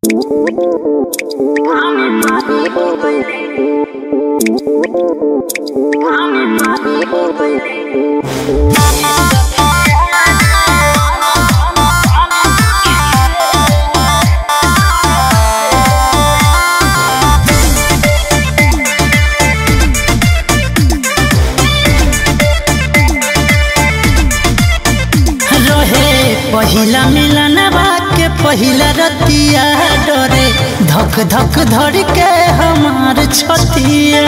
रहे पहिला मिलनवा के पहिला रतिया डरे धक धक धर के हमार छतिया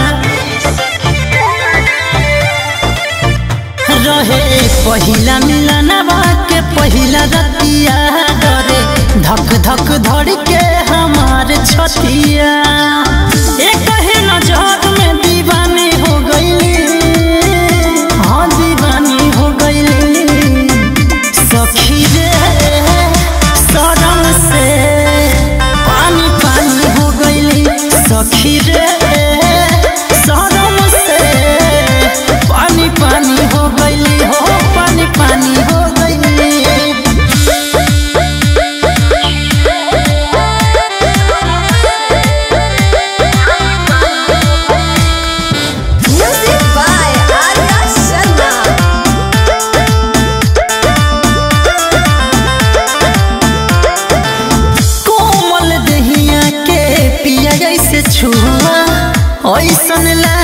रहे पहिला मिलनवा के पहिला रतिया डरे धक धक धर के हमार छतिया एक ही नजर में दीवानी हो गईली हाँ दीवानी हो गईली सखी रे सरम से पानी पानी हो गईली सखी रे सरम से पानी पानी हो गईली हो पानी पानी हो गईली Music by Arya Sharma. कोमल दहिया के पिया जैसे छुआ ऐसन ला